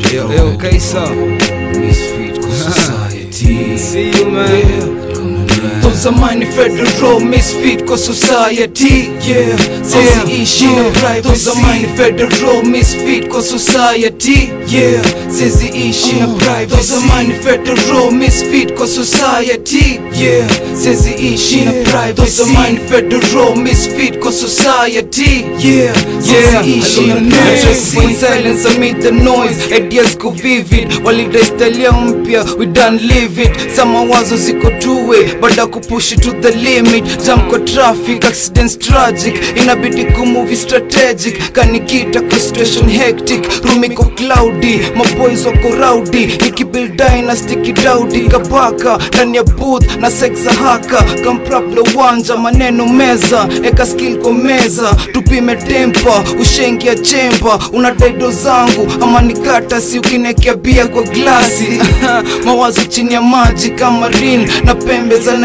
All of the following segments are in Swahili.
Yo, yo, Kaisa. Misfit kwa society. See you, man. Tuzamani federal misfit kwa society yeah Siziishi na privacy Tuzamani federal misfit kwa society yeah Siziishi na privacy Tuzamani federal misfit kwa society yeah Siziishi na privacy Tuzamani federal misfit kwa society yeah Siziishi na privacy In silence amid the noise Ideas go vivid Walidai style yao mpya We done live it Sama wazo ziko tuwe Baada kupush it to the limit Jam kwa traffic Accidents tragic Inabidi kumove strategic Kanikita kwa situation hectic Room iko cloudy Maboys wako rowdy Nikibuild dynasty kidaudi Kabaka ndani ya booth na sex za haka Kampraplo wanja maneno meza Eka skill kwa meza Tupime tempa Ushengia chemba Unadaido zangu Ama nikata si ukinekea bia kwa glasi Mawazo chini ya maji kama rin Na pembe za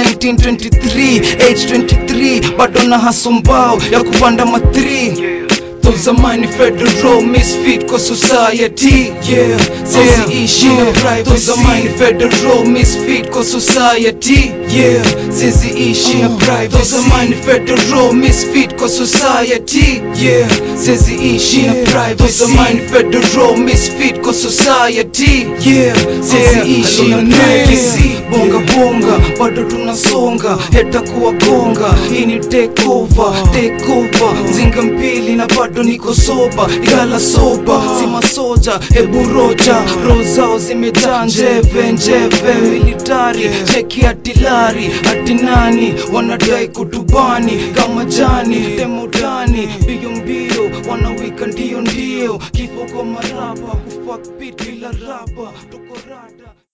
1923 Age 23 Bado na hasombao ya kupanda matri Tuzamani federal misfit kwa society yeah Siziishi na privacy Tuzamani federal misfit kwa society yeah Siziishi na privacy Tuzamani federal misfit kwa society yeah Siziishi na privacy Tuzamani federal misfit kwa society yeah Siziishi na privacy Bonga bonga bado tunasonga Heta kuwa gonga Hii ni take over Take over Zinga mbili na bado niko soba Igala soba Si masoja Hebu roja Roho zao zimejaa njeve njeve Militari Cheki atilari Ati nani Wanadai kutubani Kama jani Demodani Mbio mbio Wanawika ndio ndio Kifo kwa marapa Kufuck beat bila rapa Tuko rada